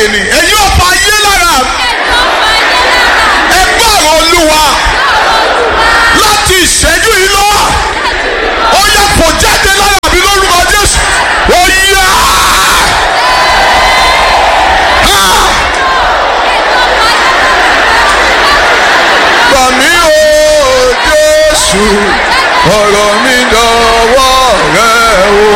jáde ni ẹ̀yin ọ̀pá ayé lára ẹ gbọ́rọ̀ olúwa láti ìṣẹ́jú yìí lọ ó yẹ kó jáde lára mi lórúkọ jésù ó yá. Ah! Gbà mí o Jésù ọ̀rọ̀ mi dọ̀wọ́ rẹ o.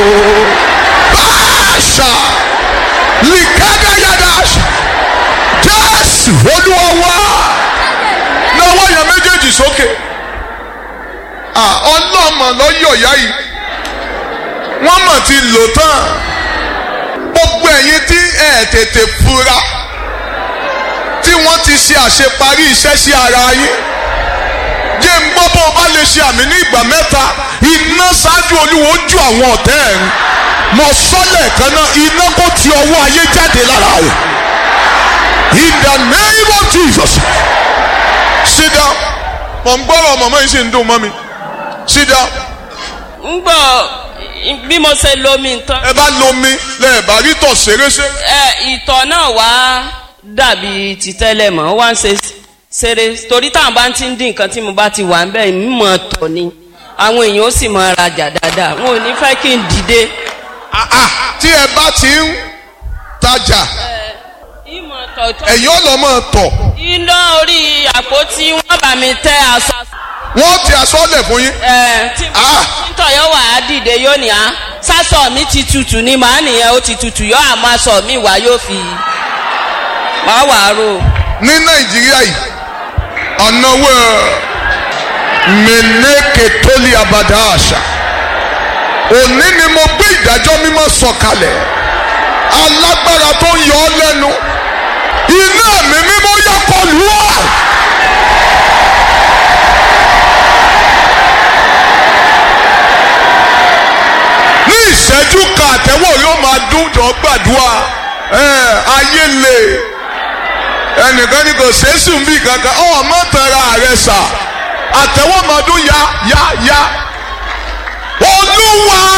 Báṣà lìkádà yàdá Jésù olúwa wá. Lọ́wọ́ yẹn méjèèjì sókè. Ah, Ọlọ́mọ lọ́yọ̀ ìyá yìí. Wọ́n mọ̀ ti lò tán. Gbogbo ẹ̀yin tí ẹ̀ tètè fura tí wọ́n ti ṣe àṣeparí iṣẹ́ sí ara yín jẹ́ ń gbọ́ bó o bá lè ṣe àmì ní ìgbà mẹ́ta iná ṣáájú olúwo ju àwọn ọ̀tẹ́ ẹ̀ ń mọ sọ́lẹ̀ kan náà iná kó ti ọwọ́ ayé jáde lára rẹ̀ in the name of Jesus sit down mọ̀ ń gbọ́rọ̀ mọ̀mọ́ yìí sì ń dùn mọ́ mi sit down ń gbọ́ bí mo ṣe lomi nǹkan ẹ bá lomi lẹ́ẹ̀ bá rí tọ̀ ṣeréṣe ẹ ìtọ̀ náà wá dàbí ti tẹ́lẹ̀ mọ́ ó wá ń ṣe ṣeré torí táwọn bá ti ń dín nǹkan tí mo bá ti wà ń bẹ́ẹ̀ mímọ̀ tọ̀ ni àwọn èèyàn ó sì mọ rajà dáadáa wọn ò ní fẹ́ kí n dìde. Ah, ah, tí ẹ bá ti ń tajà ìmọ̀ tọ̀tọ̀ ẹ̀yin ọlọ́mọ tọ̀ iná orí àpótí wọn bá mi tẹ aṣọ. wọ́n ti aṣọ́lẹ̀ fún yín. ẹ tí Ah. títọ̀ yóò wà á dìde yóò ní á sásọ mi ti tutù ni màá nìyẹn ó ti tutù yóò àmọ́ aṣọ mi wá yóò fi wá wà á rò. ní nàìjíríà yìí ọ̀nàwó mẹ́nẹ́kẹ̀ tó lé abàdá àṣà òní ni mo gbé ìdájọ́ mímọ́ sọ̀kalẹ̀ alágbára tó ń yọ ọ́ lẹ́nu iná mi mímọ́ yọ kọlù ọ́. ní ìṣẹ́jú kan àtẹ́wọ̀ yóò máa dún jọ gbàdúrà ẹ̀ ayé lè ẹnìkan ní kò sẹ́sù ń bì kankan ọ̀ mọ́ tẹ̀ra rẹ sà àtẹ̀wọ́mọdún ya ya ya olúwa